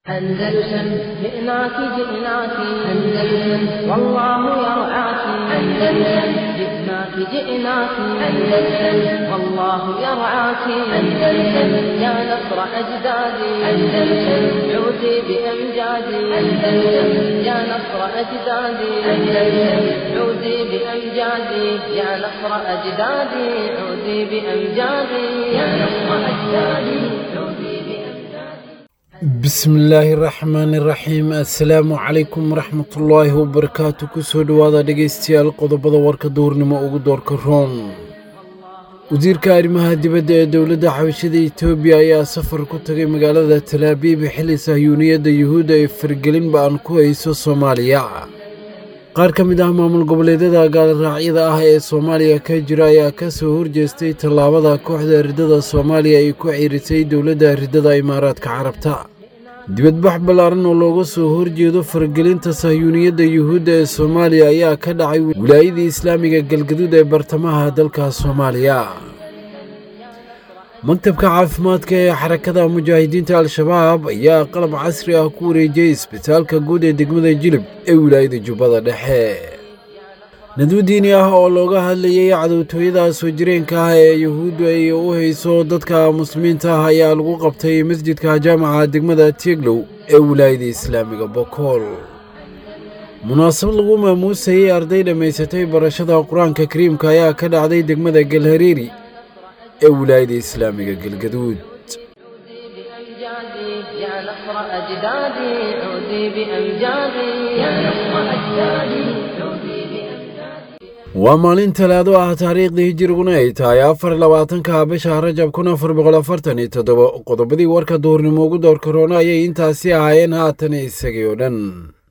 أندلسن جئناك جئناك أندلسن والله يرعاك أندلسن جئناك جئناك أندلسن والله يرعاك أندلسن يا نصر أجدادي أندلسن عودي بأمجادي أندلسن يا نصر أجدادي أندلسن عودي بأمجادي يا نصر أجدادي عودي بأمجادي يا نصر أجدادي عودي بأمجادي bismillaahi raxmaani raxiim assalaamu calaykum waraxmatullaahi wabarakaatu kusoo dhowaada dhegaystayaal qodobada warka duurnimo ugu doorka roon wasiirka arrimaha dibadda ee dowladda xabashada etoobiya ayaa safar ku tagay magaalada talaabiib xilli sahyuuniyadda yuhuudda ay fargelin ba-an ku hayso soomaaliya qaar ka mid ah maamul goboleedyada gaalraacyada ah ee soomaaliya ka jira ayaa ka soo horjeestay tallaabada kooxda riddada soomaaliya ay ku ciirisay dowladda riddada imaaraadka carabta dibadbax ballaaran oo looga soo horjeedo fargelinta sahyuuniyadda yuhuudda ee soomaaliya ayaa ka dhacay wilaayadii islaamiga galgaduud ee bartamaha dalka soomaaliya maktabka caafimaadka ee xarakada mujaahidiinta al-shabaab ayaa qalab casri ah ku wareejiyey isbitaalka guud ee degmada jilib ee wilaayada jubbada dhexe nadwo diini ah oo looga hadlayay cadowtooyada soo jireenka ah ee yuhuuddu ay u hayso dadka muslimiinta ah ayaa lagu qabtay masjidka jaamaca degmada tieglow ee wilaayada islaamiga bokool munaasabad lagu maamuusayey arday dhammaysatay barashada qur-aanka kariimka ayaa ka dhacday degmada galhareeri ee wilaayada islaamiga galgaduud بأمجادي يا نصر أجدادي عودي بأمجادي يا نصر أجدادي عودي بأمجادي waa maalin talaado ah taariikhdii hijiriguna ay tahay afar labaatanka bisha rajab kun afar boqol afartan iyo toddoba qodobadii warka duurnimo ugu doorka roona ayay intaasi ahaayeen haatan isagii oo dhan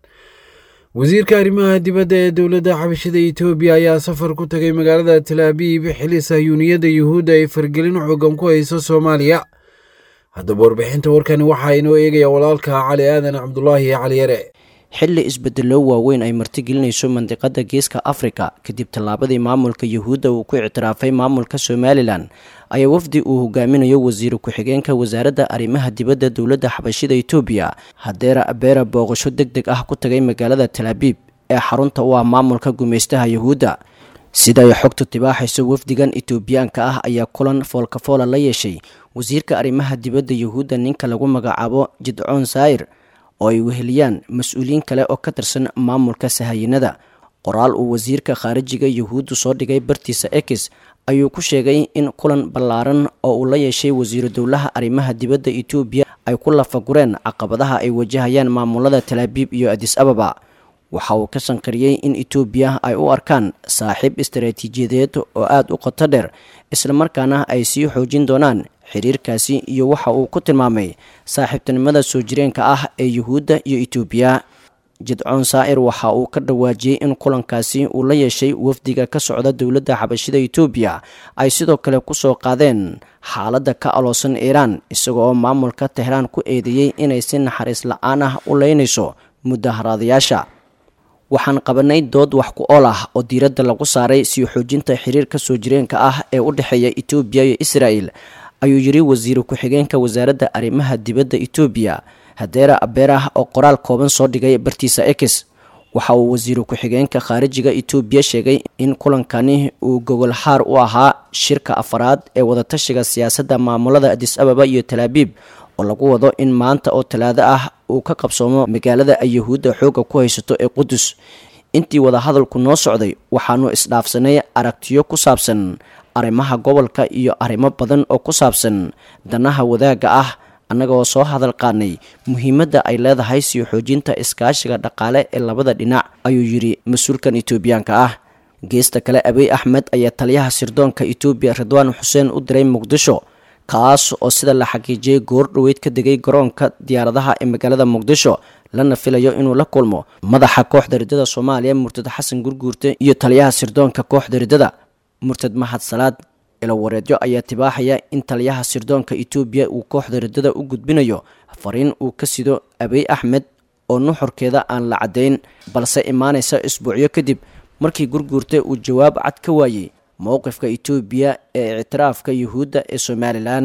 wasiirka arrimaha dibadda ee dowladda xabashada etoobiya ayaa safar ku tagay magaalada talaabiib xilli sahyuuniyadda yuhuudda ay fargelin xoogan ku hayso soomaaliya haddaba warbixinta warkani waxaa inoo eegaya walaalka cali aadan cabdulaahi cali yare xilli isbedello waaweyn ay martigelinayso mandiqada geeska afrika kadib tallaabadii maamulka yuhuudda uu ku ictiraafay maamulka somalilan ayaa wafdi uu hogaaminayo wasiiru ku-xigeenka wasaaradda arrimaha dibadda dowladda xabashida etoobiya hadeera abeera booqasho deg deg ah ku tagay magaalada talaabiib ee xarunta u ah maamulka gumaystaha yuhuudda sida ay xogtu tibaaxayso wafdigan etoobiyaanka ah ayaa kulan foolkafoola la yeeshay wasiirka arrimaha dibadda yuhuudda ninka lagu magacaabo jidcoon saayir oo ay weheliyaan mas-uuliyiin kale oo ka tirsan maamulka sahayinada qoraal uu wasiirka khaarijiga yuhuuddu soo dhigay bartiisa ekis ayuu ku sheegay in kulan ballaaran oo uu la yeeshay wasiiru dowlaha arrimaha dibadda etoobiya ay ku lafagureen caqabadaha ay wajahayaan maamulada talaabiib iyo adis ababa waxa uu ka sanqariyey in etoobiya ay u arkaan saaxiib istaraatiijiyadeed oo aada u qoto dheer islamarkaana ay sii xoojin doonaan xiriirkaasi iyo waxa uu ku tilmaamay saaxiibtinimada soo jireenka ah ee yuhuudda iyo etoobiya jidcoon saa'ir waxa uu ka dhawaajiyey in kulankaasi uu la yeeshay wafdiga ka socda dowladda xabashida etoobiya ay sidoo kale kusoo qaadeen xaaladda ka aloosan iiraan isaga oo maamulka tehraan ku eedeeyey inay si naxariis la-aan ah u leynayso mudaharaadayaasha waxaan qabanay dood wax ku ool ah oo diiradda lagu saaray sii xoojinta xiriirka soo jireenka ah ee u dhexeeya etoobiya iyo israa'el ayuu yidhi wasiiru ku-xigeenka wasaaradda arrimaha dibadda etoobiya hadeera abeerah oo qoraal kooban soo dhigay bartiisa ekis waxa uu wasiiru ku-xigeenka khaarijiga etoobiya sheegay in kulankani uu gogolxaar u ahaa shirka afaraad ee wadatashiga siyaasadda maamulada adis ababa iyo talaabiib oo lagu wado in maanta oo talaado ah uu ka qabsoomo magaalada ay yuhuudda xoogga ku haysato ee qudus intii wadahadalku noo socday waxaanu isdhaafsanay aragtiyo ku saabsan arrimaha gobolka iyo arrimo badan oo ku saabsan danaha wadaagga ah annagaoo soo hadal qaadnay muhiimadda ay leedahay sii xoojinta iskaashiga dhaqaale ee labada dhinac ayuu yidhi mas-uulkan etoobiyaanka ah geesta kale abiy axmed ayaa taliyaha sirdoonka etoobiya ridwaan xuseen u diray muqdisho kaas oo sida la xaqiijiyey goor dhoweyd ka degay garoonka diyaaradaha ee magaalada muqdisho lana filayo inuu la kulmo madaxa kooxda riddada soomaaliya murtad xasan gurguurte iyo taliyaha sirdoonka kooxda riddada murtad mahad salaad ilawareedyo ayaa tibaaxaya in taliyaha sirdoonka etoobiya uu kooxda riddada u gudbinayo fariin uu ka sido abiy axmed oo nuxurkeeda aan la caddayn balse imaanaysa isbuucyo kadib markii gurguurte uu jawaab cad ka waayey mowqifka etoobiya ee ictiraafka yuhuudda ee somalilan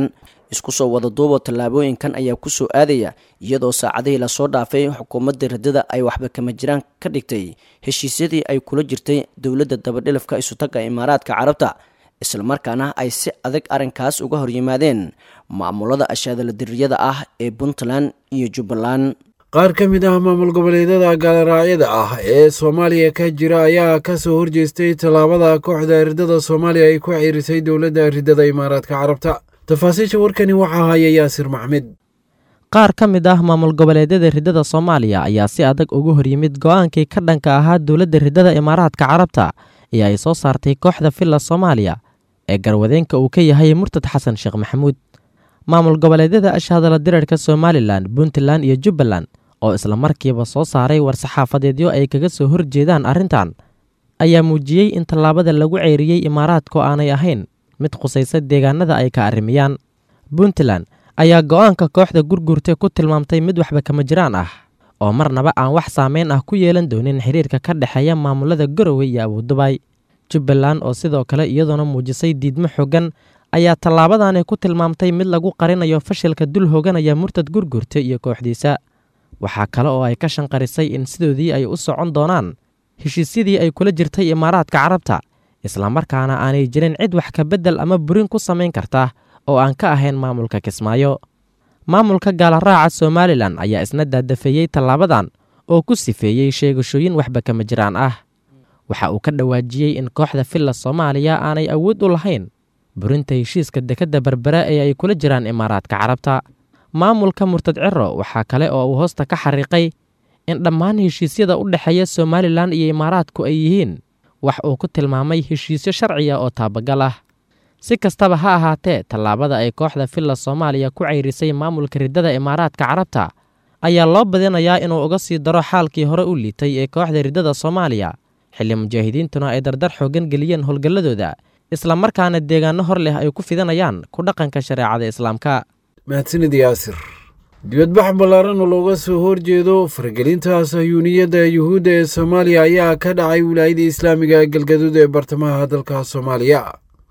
isku soo wada duubo tallaabooyinkan ayaa kusoo aadaya iyadoo saacadihii lasoo dhaafay xukuumadda riddada ay waxba kama jiraan ka dhigtay heshiisyadii ay kula jirtay dowladda dabadhilafka isutagga imaaraadka carabta islamarkaana ay si adag arrinkaas uga hor yimaadeen maamulada ashaadala diriyada ah ee puntland iyo jubbaland qaar ka mid ah maamul goboleedyada gaaloraacyada ah ee soomaaliya ka jira ayaa ka soo horjeestay tallaabada kooxda riddada soomaaliya ay ku ciirisay dowladda riddada imaaraadka carabta tafaasiisha warkani waxaa haya yaasir maxmed qaar ka mid ah maamul goboleedyada riddada soomaaliya ayaa si adag uga hor yimid go-aankii ka dhanka ahaa dowladda riddada imaaraadka carabta ee ay soo saartay kooxda villa soomaaliya ee garwadeenka uu ka yahay murtad xasan sheekh maxamuud maamul goboleedyada ashhadala dirarka somalilan puntland iyo jubbaland oo isla markiiba soo saaray war-saxaafadeedyo ay kaga soo horjeedaan arrintan ayaa muujiyey in tallaabada lagu ceyriyey imaaraadku aanay ahayn mid khusaysa deegaanada ay ka arrimiyaan puntland ayaa go-aanka kooxda gurgurta ku tilmaamtay mid waxba kama jiraan ah oo marnaba aan wax saameyn ah ku yeelan doonin xiriirka ka dhexeeya maamulada garowe iyo abuudubay jubbaland oo sidoo kale iyadoona muujisay diidmo xoogan ayaa tallaabadani ku tilmaamtay mid lagu qarinayo fashilka dul hooganaya murtad gurgurta iyo kooxdiisa waxaa kale oo ay ka shanqarisay in sidoodii ay u socon doonaan heshiisyadii ay kula jirtay imaaraadka carabta islamarkaana aanay jirin cid wax ka beddel ama burin ku samayn karta oo aan ka ahayn maamulka kismaayo maamulka gaalaraaca somalilan ayaa isna daadafeeyey tallaabadan oo ku sifeeyey sheegashooyin waxba kama jiraan ah waxa uu ka dhawaajiyey in kooxda villa soomaaliya aanay awood u lahayn burinta heshiiska dekedda berbera ee ay kula jiraan imaaraadka carabta maamulka murtad ciro waxaa kale oo uu hoosta ka xariiqay in dhammaan heshiisyada u dhexeeya somalilan iyo imaaraadku ay yihiin wax uu ku tilmaamay heshiisyo sharciya oo taabagal ah si kastaba ha ahaatee tallaabada ay kooxda villa soomaaliya ku ceyrisay maamulka riddada imaaraadka carabta ayaa loo badinayaa inuu uga sii daro xaalkii hore u liitay ee kooxda riddada soomaaliya xilli mujaahidiintuna ay dardar xoogan geliyeen howlgalladooda islamarkaana deegaano hor leh ay ku fidanayaan ku dhaqanka shareecada islaamka mahadsanid yaasir dibadbax ballaaran oo looga soo horjeedo faragelinta sahyuuniyadda yuhuudda ee soomaaliya ayaa ka dhacay wilaayada islaamiga galgaduud ee bartamaha dalka soomaaliya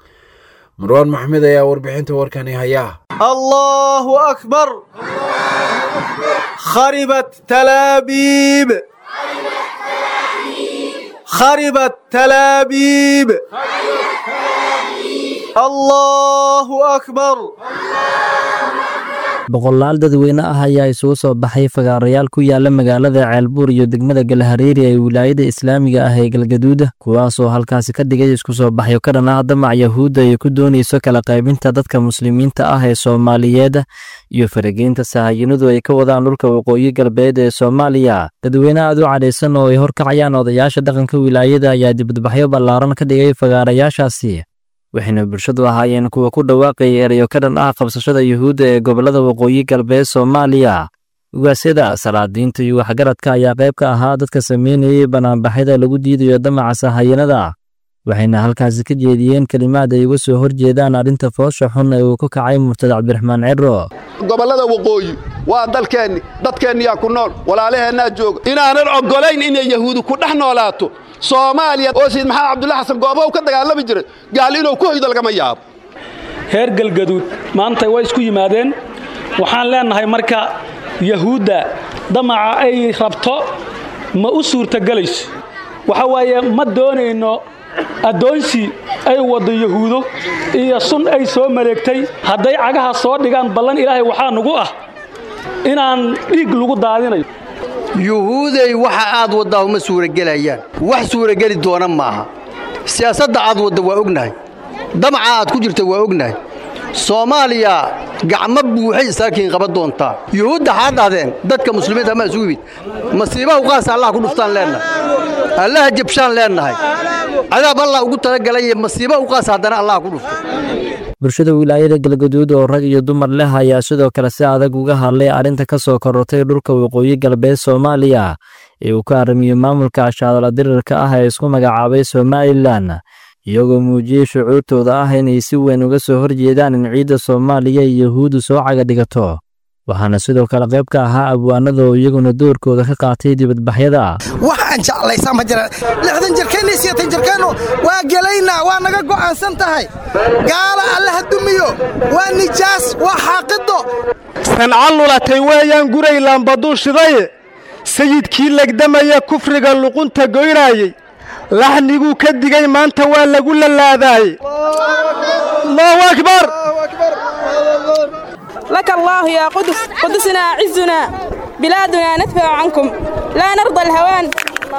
marwaan maxmed ayaa warbixinta warkani haya allahu akbar kharibat talaabiib kharibat talaabiib allahu akbar boqolaal dadweyne ah ayaa isugu soo baxay fagaarayaal ku yaala magaalada ceelbuur iyo degmada galhareeri ee wilaayada islaamiga ah ee galgaduuda kuwaasoo halkaasi ka dhigay isku soo baxyo ka dhan ah damac yahuudda ay ku doonayso kala qaybinta dadka muslimiinta ah ee soomaaliyeed iyo farageynta sahayinadu ay ka wadaan dhulka waqooyi galbeed ee soomaaliya dadweyne aad u cadhaysan oo ay horkacayaan odayaasha dhaqanka wilaayada ayaa dibadbaxyo ballaaran ka dhigay fagaarayaashaasi waxayna bulshadu ahaayeen kuwa ku dhawaaqaya erayo ka dhan ah qabsashada yuhuudda ee gobollada waqooyi galbeed soomaaliya ugaasyada salaadiinta iyo waxgaradka ayaa qayb ka ahaa dadka sameynayay banaanbaxyada lagu diidayo damaca sahayanada waxayna halkaasi ka jeediyeen kelimaad ay uga soo horjeedaan arrinta foosha xun ee uu ku kacay murtad cabdiraxmaan ciro gobollada waqooyi waa dalkeenni dadkeenniyaa ku nool walaalaheennaa jooga inaanan oggolayn inay yahuudi ku dhex noolaato soomaaliya oo sayid maxamed cabdulla xasan goobahu ka dagaalami jiray gaal inuu ku hoydo lagama yaabo reer galgaduud maanta way isku yimaadeen waxaan leennahay marka yahuudda damaca ay rabto ma u suurtagelayso waxa waaye ma doonayno addoonsi ay waddo yahuudo iyo sun ay soo maleegtay hadday cagaha soo dhigaan ballan ilaahay waxaa nugu ah inaan dhiig lagu daadinayo yuhuuday waxa aad waddaa uma suuragelayaan wax suurageli doona maaha siyaasadda aad wadda waa ognahay damaca aad ku jirta waa ognahay soomaaliya gacmo buuxay isaakiin qaban doontaa yuhuudda xaa dhahdeen dadka muslimiinta ma isugu yimid masiibaha uqaasa allah ku dhuftaan leennahay allaha jabshaan leennahay cadaab allah ugu talagalay masiiba uqaasa haddana allah ku dhufto bulshada wilaayada galgaduud oo rag iyo dumar leh ayaa sidoo kale si adag uga hadlay arrinta ka soo korortay dhulka waqooyi galbeed soomaaliya ee uu ka aramiyo maamulka ashaadala dirirka ah ee isku magacaabay somalilan iyagoo muujiyey shucuurtooda ah inay si weyn uga soo horjeedaan in ciidda soomaaliya iyo yahuuddu soo caga dhigato waxaana sidoo kale qayb ka ahaa abwaanada oo iyaguna doorkooda ka qaatay dibadbaxyada ah wax aan jeclaysaa ma jira lixdan jirkeenna iyo sideetan jirkeennu waa gelaynaa waa naga go'aansan tahay gaala alle ha dumiyo waa nijaas waa xaaqido sanca lulatay weeyaan guray laambaduu shidaye sayidkii legdamaya kufriga luqunta goynaayey laxniguu ka digay maanta waa lagu lalaadaayey allahu akbar لك الله يا قدس قدسنا عزنا بلادنا ندفع عنكم لا نرضى الهوان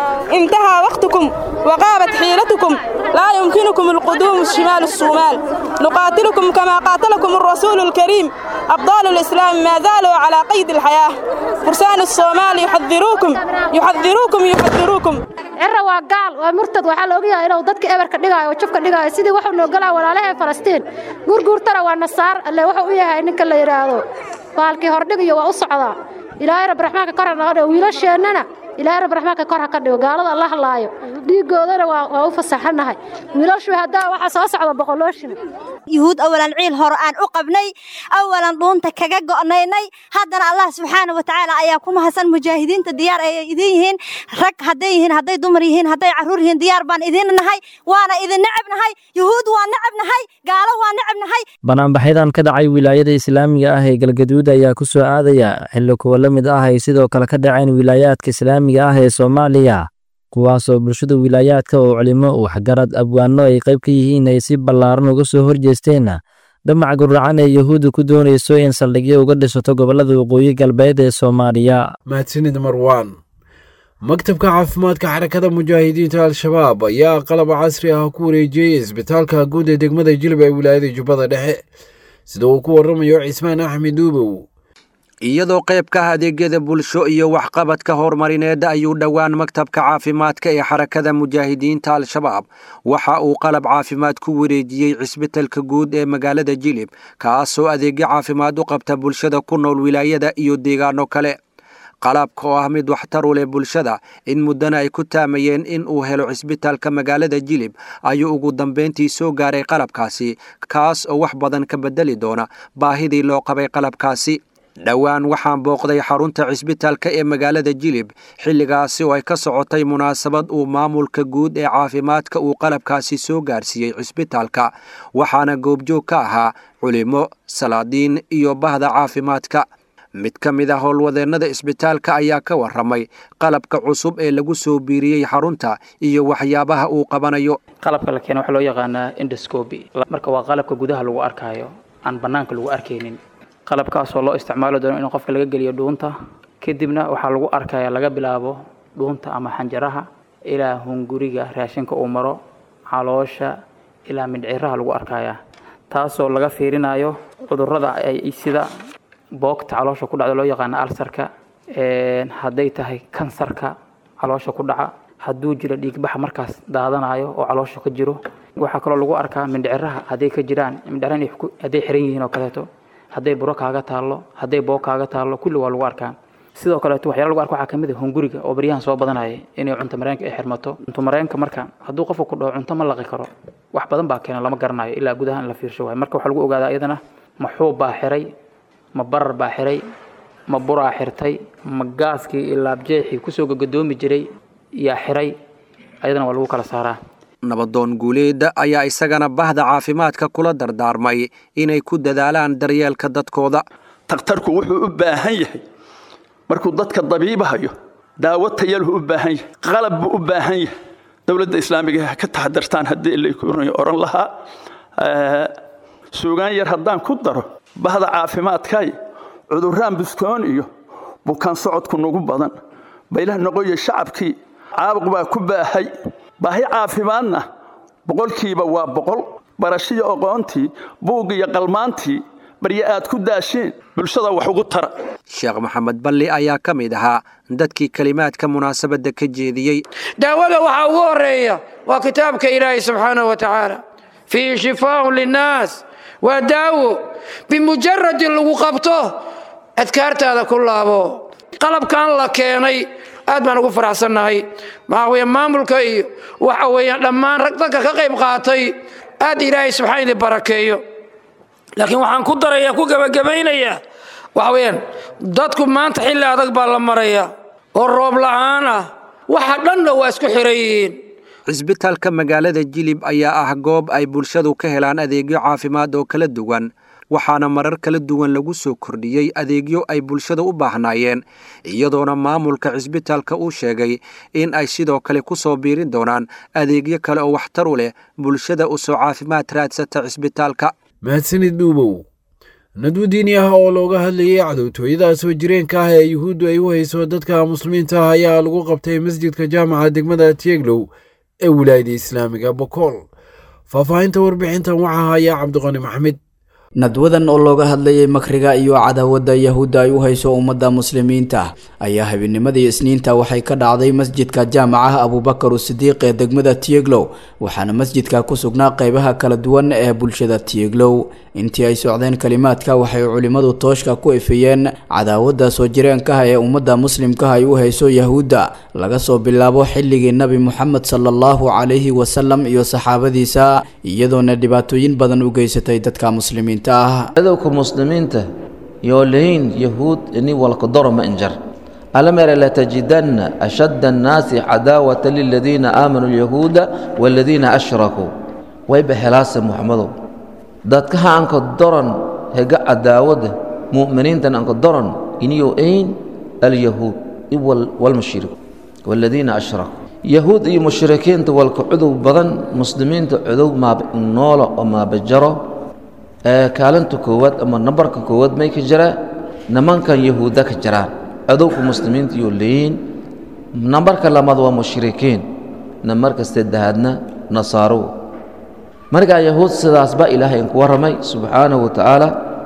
انتهى وقتكم وغابت حيلتكم لا يمكنكم القدوم الشمال الصومال نقاتلكم كما قاتلكم الرسول الكريم أبطال الإسلام ما زالوا على قيد الحياة فرسان الصومال يحذروكم يحذروكم يحذروكم cira waa gaal waa murtad waxaa la ogyahay inuu dadka eberka dhigaayo oo jabka dhigaayo sidii wuxuu noo galaa walaalaha falastiin gurguurtana waa nasaar alle wuxuu u yahay ninka la yidhaahdo baalkii hordhig iyo waa u socdaa ilaahay rab raxmaanka kor ha naga dhigo wiilasheennana ilaahay rab raxmaanka kor ha ka dhigo gaalada alla halaayo dhiigoodana waa u fasaxanahay wiilashu haddaa waxaa soo socda boqolooshina yuhuud awalan ciil hore aan u qabnay awalan dhuunta kaga go'naynay haddana allah subxaana wa tacaala ayaa ku mahadsan mujaahidiinta diyaar ayay idin yihiin rag hadday yihiin hadday dumar yihiin hadday carruur yihiin diyaar baan idin nahay waana idin necab nahay yuhuud waa necab nahay gaalo waa necab nahay banaanbaxyadan ka dhacay wilaayada islaamiga ah ee galgaduud ayaa ku soo aadaya xilli kuwa la mid ah ay sidoo kale ka dhaceen wilaayaadka islaamiga ah ee soomaaliya kuwaasoo bulshada wilaayaadka oo culimo waxgarad abwaano ay qayb ka yihiin ay si ballaaran uga soo horjeesteen damac guracan ee yuhuudda ku doonayso in saldhigyo uga dhisato gobollada waqooyi galbeed ee soomaaliya mahadsanid marwaan maktabka caafimaadka xarakada mujaahidiinta al-shabaab ayaa qalab casri ah ku wareejiyey isbitaalka guud ee degmada jilib ee wilaayada jubbada dhexe sida uu ku warramayo cismaan axmed duubow iyadoo qayb ka ah adeegyada bulsho iyo waxqabadka horumarineed ayuu dhowaan maktabka caafimaadka ee xarakada mujaahidiinta al-shabaab waxa uu qalab caafimaad ku wareejiyey cisbitalka guud ee magaalada jilib kaasoo adeegyo caafimaad u qabta bulshada ku nool wilaayada iyo deegaano kale qalabka oo ah mid waxtar u leh bulshada in muddana ay ku taamayeen in uu helo cisbitaalka magaalada jilib ayuu ugu dambeyntii soo gaaray qalabkaasi kaas oo wax badan ka bedeli doona baahidii loo qabay qalabkaasi dhowaan waxaan booqday xarunta cisbitaalka ee magaalada jilib xilligaasi oo ay ka socotay munaasabad uu maamulka guud ee caafimaadka uu qalabkaasi soo gaarsiiyey cisbitaalka waxaana goobjoog ka ahaa culimo salaadiin iyo bahda caafimaadka mid ka mid a howlwadeennada isbitaalka ayaa ka warramay qalabka cusub ee lagu soo biiriyey xarunta iyo waxyaabaha uu qabanayo qalabka la keena waxaa loo yaqaanaa indoscobi marka waa qalabka gudaha lagu arkaayo aan bannaanka lagu arkaynin qalabkaasoo loo isticmaali doono in qofka laga geliyo dhuunta kadibna waxaa lagu arkaya laga bilaabo dhuunta ama xanjaraha ilaa hunguriga raashinka uu maro caloosha ilaa mindhciraha lagu arkaya taasoo laga fiirinayo cudurrada ay sida boogta caloosha ku dhacda loo yaqaano alsarka hadday tahay kansarka caloosha ku dhaca hadduu jiro dhiigbaxa markaas daadanayo oo caloosha ka jiro waxaa kaloo lagu arkaa mindhciraha hadday ka jiraan mindhciraha hadday xiran yihiin oo kaleeto hadday buro kaaga taallo hadday boog kaaga taallo kulli waa lagu arkaa sidoo kaleeto waxyaala lagu arka waxaa kamid ah hunguriga oo baryahan soo badanaya inay cunto mareenka ay xirmato cunto mareenka marka hadduu qofka ku dhaho cunto ma laqi karo wax badan baa keena lama garanayo ilaa gudaha in la fiirsho waayo marka waxaa lagu ogaadaa iyadana ma xuub baa xiray ma barar baa xiray ma buraa xirtay ma gaaskii iyo laabjeexii kusoo gagadoomi jiray yaa xiray ayadana waa lagu kala saaraa nabadoon guuleeda ayaa isagana bahda caafimaadka kula dardaarmay inay ku dadaalaan daryeelka dadkooda takhtarku wuxuu u baahan yahay markuu dadka dabiibahayo daawo tayalhu u baahan yahay qalab buu u baahan yahay dowladda islaamiga ha ka taxadartaan haddii lakurunay oran lahaa suugaan yar haddaan ku daro bahda caafimaadkay cudurraan buskoon iyo bukaan socodku nagu badan baylah noqoya shacabkii caabuq baa ku baahay baahi caafimaadna boqolkiiba waa boqol barashiyo aqoontii buug iyo qalmaantii barye aad ku daasheen bulshada wax ugu tara sheekh maxamed balli ayaa ka mid ahaa dadkii kelimaadka munaasabadda ka jeediyey daawada waxaa ugu horreeya waa kitaabka ilaahay subxaanahu wa tacaala fiihi shifaaun linnaas waa daawo bimujaradi lagu qabto adkaartaada ku laabo qalabkan la keenay aad baan ugu faraxsannahay maxaa weeye maamulka iyo waxa weeyaan dhammaan rag dadka ka qayb qaatay aad ilaahay subxaan idin barakeeyo laakiin waxaan ku darayaa ku gebagabaynayaa waxa weeyaan dadku maanta xilli adag baa la maraya oo roob la'aan ah waxa dhanna waa isku xiran yihiin cisbitaalka magaalada jilib ayaa ah goob ay bulshadu ka helaan adeegyo caafimaad oo kala duwan waxaana marar kala duwan lagu soo kordhiyey adeegyo ay bulshada u baahnaayeen iyadoona maamulka cisbitaalka uu sheegay in ay sidoo kale ku soo biirin doonaan adeegyo kale oo waxtar u leh bulshada u soo caafimaad raadsata cisbitaalka mahadsanid dhuubow nadwo diini ah oo looga hadlayay cadowtooyada soo jireenka ah ee yuhuuddu ay u hayso dadka muslimiinta ah ayaa lagu qabtay masjidka jaamaca degmada tieglow ee wilaayada islaamiga bokool faahfaahinta warbixintan waxaa haya cabdiqani maxmed nadwadan oo looga hadlayay makriga iyo cadaawadda yahuudda ay u hayso ummadda muslimiinta ayaa habeennimadii isniinta waxay ka dhacday masjidka jaamaca abubakar usidiiq ee degmada tieglow waxaana masjidka ku sugnaa qeybaha kala duwan ee bulshada tieglow intii ay socdeen kalimaadka waxay culimmadu tooshka ku ifiyeen cadaawadda soo jireenkaha ee ummadda muslimkaha ay u hayso yahuudda laga soo bilaabo xilligii nebi moxamed sala allahu calayhi wasalam iyo saxaabadiisa iyadoona dhibaatooyin badan u geysatay dadka muslimiinta adowka muslimiinta yoo lahayn yahuud ini walkadoro ma injar alamere latajidanna ashadda annaasi cadaawata liladiina aamanuu alyahuuda waaladiina ashrakuu wayba helaase muxamadow dadkaha anka doron hega cadaawada mu'miniintan anka doron iniyo ayn alyahuud iwal walmushrik waaladiina ashrakuu yahuud iyo mushrikiinta walka cudow badan muslimiinta cudow maabnoolo oo maabajaro kaalinta koowaad ama nambarka koowaad may ka jiraa nimankan yahuudda ka jiraan cadowka muslimiinta iyo leeyiin nambarka labaad waa mushrikiin nambarka saddexaadna nasaaro markaa yahuud sidaas baa ilaahay inku warramay subxaanahu wa tacaala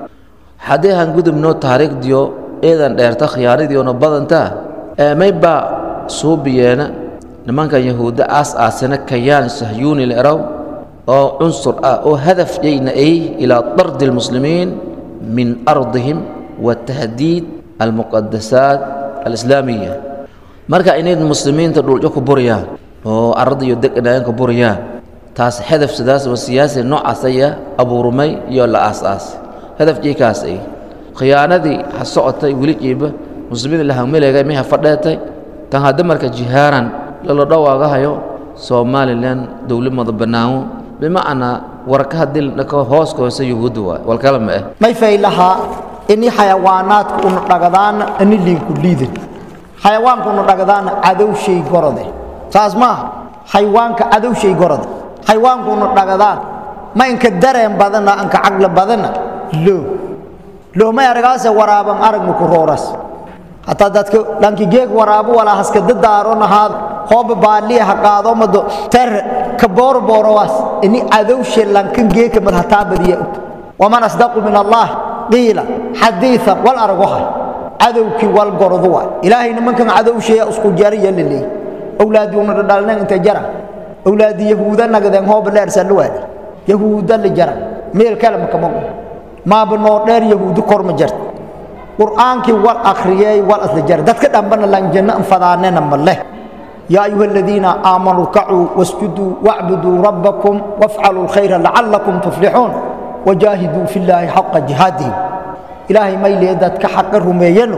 haddii han gudubno taariikhdiyo eedan dheerta khiyaanadiiona badantaa may baa suubiyeena nimankan yahuudda aas aasina kayaan sahyuuni leraw oo cunsur ah oo hadaf yayna ay ilaa dardi almuslimiin min ardihim wa tahdiid almuqadasaat alislaamiya marka inay muslimiinta dhuljo ku buriyaan oo arada iyo deganayan ku buriyaan taas hadaf sidaas oo siyaasi noocaas aya abuurmay iyo la aas-aas hadaf jikaas ay khiyaanadii ha socotay weli jiiba muslimiin la hangmileegay may ha fadheetay tan hadda marka jihaaran lala dhawaagahayo somalilan dowlad banaamo bimacnaa warka haddii dhako hooska hoose yuhuudda waay walkala ma ah may faylahaa ini xayawaanaadka una dhagadaana ani liinku liidin xayawaanka una dhagadaana cadowshay gorode saas maaha xayawaanka cadowshay gorode xayawaanka una dhagadaan ma inka dareen badana anka caqli badana loo loo may aragaase waraaban aragma ku rooras hataa dadka dhanki geeg waraabo walaa haska dadaaro nahaad hooba baaliya ha qaado mado ter ka booro boorowaas ini cadowshe lankan geeka mad hataa badiya waman asdaqu min allah qiila xadiian wal aragoha cadowkii wal gordu waay ilaahay nimankan cadowsheya isku jariya laleey owlaadii una dhadhalneen inta jara owlaadii yahuuda nagadeen hooba dheersanla waadi yahuuda la jara meel kale makamago maaba noo dheer yahuudi kor ma jarta qur'aankii wal akhriyey wal asla jar dadka dhambana lanjanno anfadaanena ma leh yaa ayuha aladiina aamanuu rkacuu wasjuduu wacbuduu rabbakum wafcaluu lkhayra lacalakum tuflixuun wajaahiduu fi llaahi xaqa jihaadihim ilaahay maylee dadka xaqa rumeeyano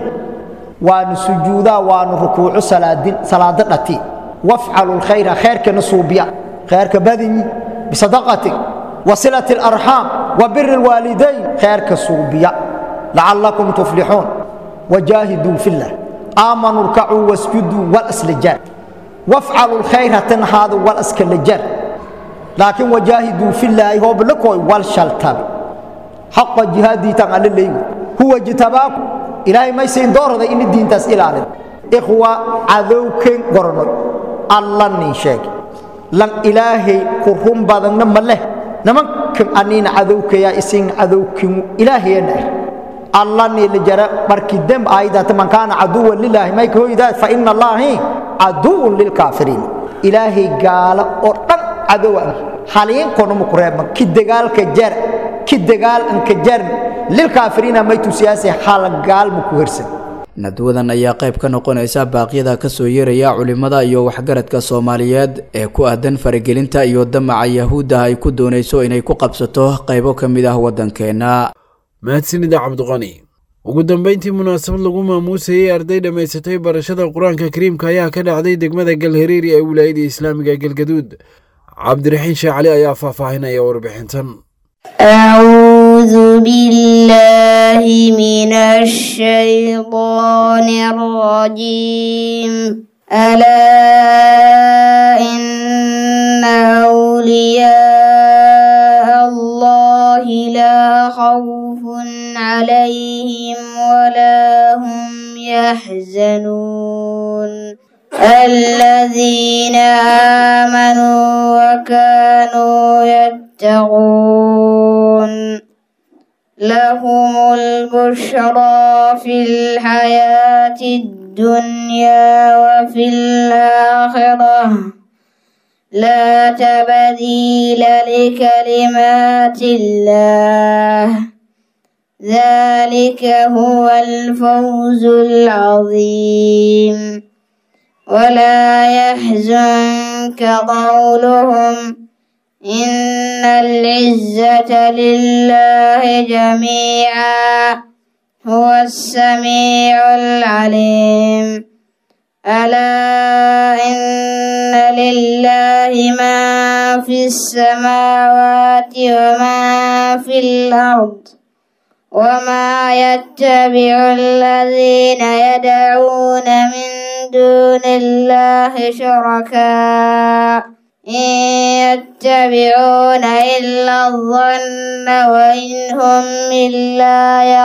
waanu sujuudaa waanu rukuuco salaado dhati wafcalu lkhayra khayrkana suubiya khayrka badinyi bisadaqati wasilati alarxaam wa biri lwaalidayn khayrka suubiya lacalakum tuflixuun wajaahiduu fi llah aamanuu rkacuu wasjuduu walaslajaar wafcalu lkhayra tanhaadu walaskalajar laakiin wajaahiduu fi llaahi hooblakooy wal shaltabe xaqa jihaadiitan alla leeygu huwa jitabaaku ilaahay may siin doorada ini diintaas ilaalin ikhwa cadowken gornoy alla nin sheege lan ilaahay ku run badanna ma leh nimankan aniina cadowkayaa isin cadowkin ilaahayana ah alla niila jara markii demb aayadata man kaana caduwan lilaahi may ka hoydaa fa ina allaahi caduwun lilkaafiriin ilaahay gaala oo dhan cadow ah haliinkonuma ku reebma ki dagaalka jar ki dagaal anka jarn lilkaafiriina may tusiyaase halgaal ma ku hersan nadwadan ayaa qayb ka noqonaysa baaqyada kasoo yeeraya culimada iyo waxgaradka soomaaliyeed ee ku aadan faragelinta iyo damaca yahuudda ay ku doonayso inay ku qabsato qaybo ka mid ah waddankeenna mahadsanida cabdiqani ugu dambeyntii munaasabad lagu maamuusayey arday dhammaysatay barashada qur-aanka kariimka ayaa ka dhacday degmada galhareeri ee wilaayada islaamiga galgaduud cabdiraxiin sheekh cali ayaa faahfaahinaya warbixintan أعوذ بالله من الشيطان الرجيم ألا إن أولياء الله لا خوف عليهم ولا هم يحزنون الذين آمنوا وكانوا يتقون لهم البشرى في الحياة الدنيا وفي الآخرة لا تبديل لكلمات الله ذلك هو الفوز العظيم ولا يحزنك قولهم إن العزة لله جميعا هو السميع العليم ألا إن لله ما في السماوات وما في الأرض وما يتبع الذين يدعون من دون الله شركاء إن يتبعون إلا الظن وإن هم إلا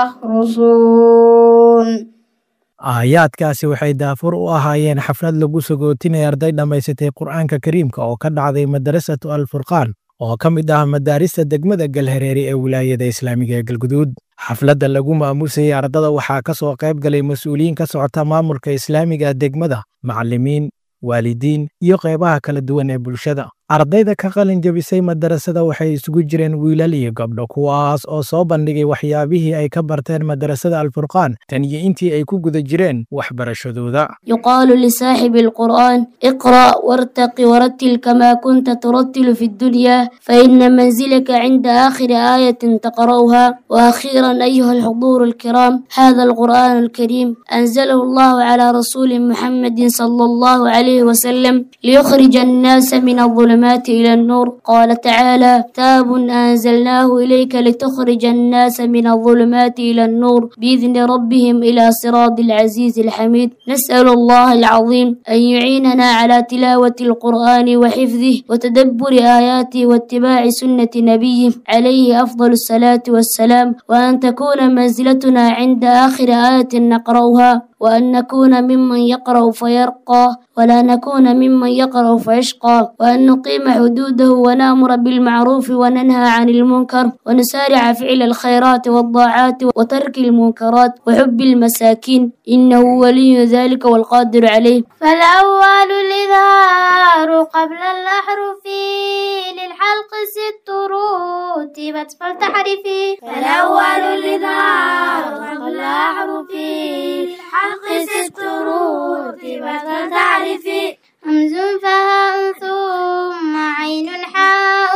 يخرصون aayaadkaasi waxay daafur u ahaayeen xaflad lagu sagootinaya arday dhammaysatay qur'aanka kariimka oo ka dhacday madarasatu alfurqaan oo ka mid ah madaarista degmada galhareeri ee wilaayada islaamiga ee galguduud xafladda lagu maamusayay ardada waxaa ka soo qayb galay mas-uuliyiin ka socota maamulka islaamiga degmada macallimiin waalidiin iyo qaybaha kala duwan ee bulshada ardayda ka qalin jabisay madarasada waxay isugu jireen wiilal iyo gabdho kuwaas oo soo bandhigay waxyaabihii ay ka barteen madarasada alfurqaan tan iyo intii ay ku guda jireen waxbarashadooda يقال لصاحب القرآن اقرأ وارتق ورتل كما كنت ترتل في الدنيا فإن منزلك عند آخر آية تقرأها وأخيرا أيها الحضور الكرام هذا القرآن الكريم أنزله الله على رسول محمد صلى الله عليه وسلم ليخرج الناس من الظلمات إلى النور قال تعالى كتاب أنزلناه إليك لتخرج الناس من الظلمات إلى النور بإذن ربهم إلى صراط العزيز الحميد نسأل الله العظيم أن يعيننا على تلاوة القرآن وحفظه وتدبر آياته واتباع سنة نبيه عليه أفضل الصلاة والسلام وأن تكون منزلتنا عند آخر آية نقرأها وأن نكون ممن يقرأ فيرقى ولا نكون ممن يقرأ فيشقى وأن نقيم حدوده ونأمر بالمعروف وننهى عن المنكر ونسارع فعل الخيرات والطاعات وترك المنكرات وحب المساكين إنه ولي ذلك والقادر عليه فالأول الإظهار قبل الأحرف للحلق ست رتبت فلتحرفي فالأول الإظهار قبل الأحرف للحلق ست رتبت فلتحرفي همز فهاء ثم عين حاء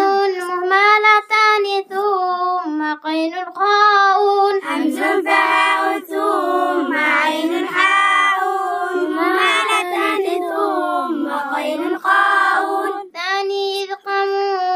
مهملتان ثم قين خاء همز فهاء ثم عين حاء مهملتان ثم قين خاء ثاني إذقام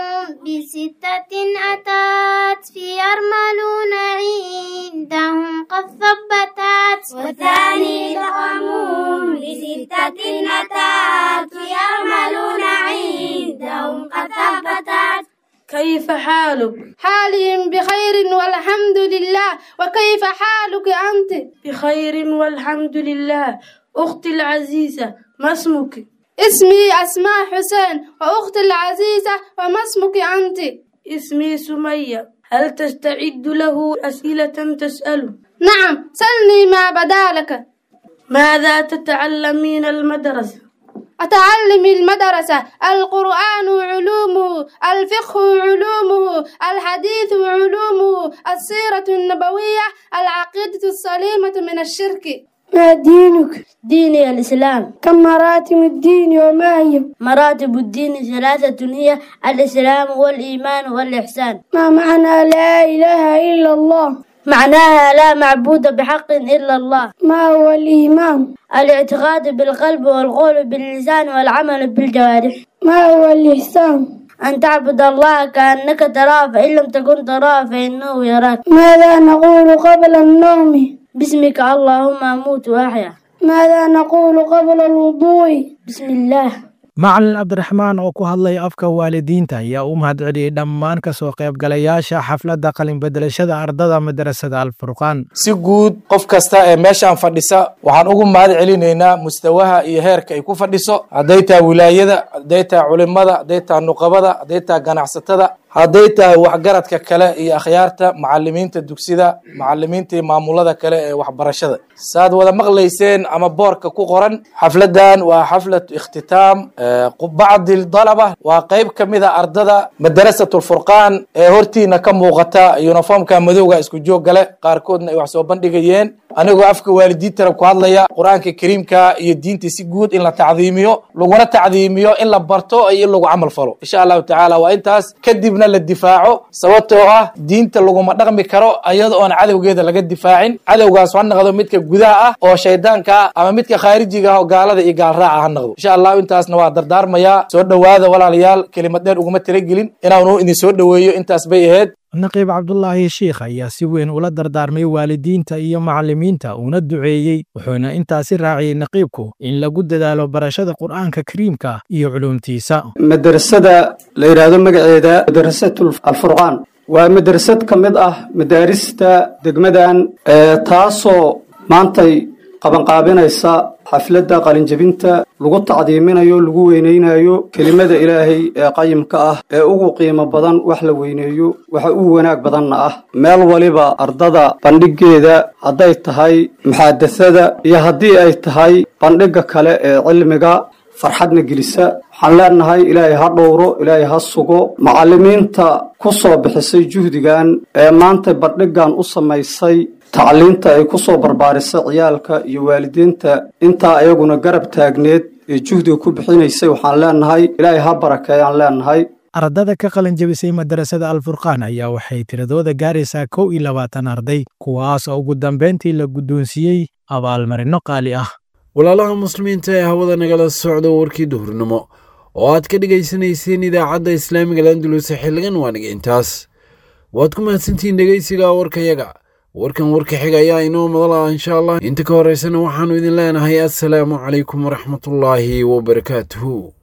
بستة أتت في يرملون عندهم قد ثبتت والثاني إذقام بستة أتت في يرملون عندهم قد ثبتت كيف حالك؟ حالي بخير والحمد لله وكيف حالك أنت؟ بخير والحمد لله أختي العزيزة ما اسمك؟ اسمي أسماء حسين وأختي العزيزة وما اسمك أنت؟ اسمي سمية هل تستعد له أسئلة تسأله؟ نعم سلني ما بدا لك ماذا تتعلمين المدرسة؟ أتعلم المدرسة القرآن علومه الفقه علومه الحديث علومه السيرة النبوية العقيدة السليمة من الشرك ما دينك؟ ديني الإسلام كم مراتب الدين وما هي؟ مراتب الدين ثلاثة هي الإسلام والإيمان والإحسان ما معنى لا إله إلا الله؟ معناها لا معبود بحق إلا الله ما هو الإيمان الاعتقاد بالقلب والقول باللسان والعمل بالجوارح ما هو الإحسان أن تعبد الله كأنك تراه فإن لم تكن تراه فإنه يراك ماذا نقول قبل النوم باسمك اللهم أموت وأحيا ماذا نقول قبل الوضوء بسم الله macalin cabdiraxmaan oo ku hadlay afka waalidiinta ayaa u mahadceliyey dhammaan ka soo qaybgalayaasha xafladda qalinbedelashada ardada madarasada alfurqaan si guud qof kasta ee meeshaan fadhisa waxaan ugu mahad celinaynaa mustawaha iyo heerka ay ku fadhiso hadday tahay wilaayada hadday tahay culimada hadday tahay nuqabada hadday tahay ganacsatada hadday tahay waxgaradka kale iyo akhyaarta macalimiinta dugsida macalimiinta iyo maamulada kale ee waxbarashada saad wada maqlayseen ama boorka ku qoran xafladan waa xaflatu ikhtitaam bacdi dalaba waa qeyb ka mid a ardada madarasat lfurqaan ee hortiina ka muuqata uniformka madowga isku joog gale qaarkoodna ay wax soo bandhigayeen anigoo afka waalidiintana ku hadlaya qur-aanka kariimka iyo diinta si guud in la tacdiimiyo laguna tacdiimiyo in la barto iyo in lagu camal falo insha allahu tacaala waa intaas kadibna la difaaco sababtoo ah diinta laguma dhaqmi karo iyada oon cadowgeeda laga difaacin cadowgaas ha noqdo midka gudaha ah oo shaydaanka ah ama midka khaarijiga ah oo gaalada iyo gaalraaca ha noqdo insha allahu intaasna waa dardaarmayaa soo dhowaada walaalayaal kelimad dheer uguma talagelin inaanu idin soo dhoweeyo intaas bay ahayd naqiib cabdulaahi shiikh ayaa si weyn ula dardaarmay waalidiinta iyo macallimiinta uuna duceeyey wuxuuna intaasi raaciyey naqiibku in lagu dadaalo barashada qur'aanka kariimka iyo culuumtiisa madrasada la yidhaahdo magaceeda madrasatu alfurqaan waa madrasad ka mid ah madaarista degmadan taasoo maantay qabanqaabinaysa xafladda qalinjebinta lagu tacdiiminayo lagu weynaynayo kelimada ilaahay ee qayimka ah ee ugu qiimo badan wax la weyneeyo waxa ugu wanaag badanna ah meel waliba ardada bandhigeeda hadday tahay muxaadasada iyo haddii ay tahay bandhigga kale ee cilmiga farxadna gelisa waxaan leenahay ilaahay ha dhowro ilaahay ha sugo macallimiinta ku soo bixisay juhdigan ee maanta bandhiggan u samaysay tacliinta ay ku soo barbaarisay ciyaalka iyo waalidiinta intaa ayaguna garab taagneed ee juhdiga ku bixinaysay waxaan leenahay ilaahay ha barakeeyaan leenahay ardada ka qalin jebisay madarasada alfurqaan ayaa waxay tiradooda gaaraysaa kow iyo labaatan arday kuwaas oo ugu dambayntii la guddoonsiiyey abaalmarinno qaali ah walaalaha muslimiinta ee hawada nagala socda warkii duhurnimo oo aad ka dhegaysanayseen idaacadda islaamiga landuluse xilligan waaniga intaas waad ku mahadsantihiin dhegaysiga warkayaga warkan warka xiga ayaa inoo madala insha allah inta ka horeysana waxaannu idin leenahay assalaamu calaykum waraxmatullaahi wabarakaatuhu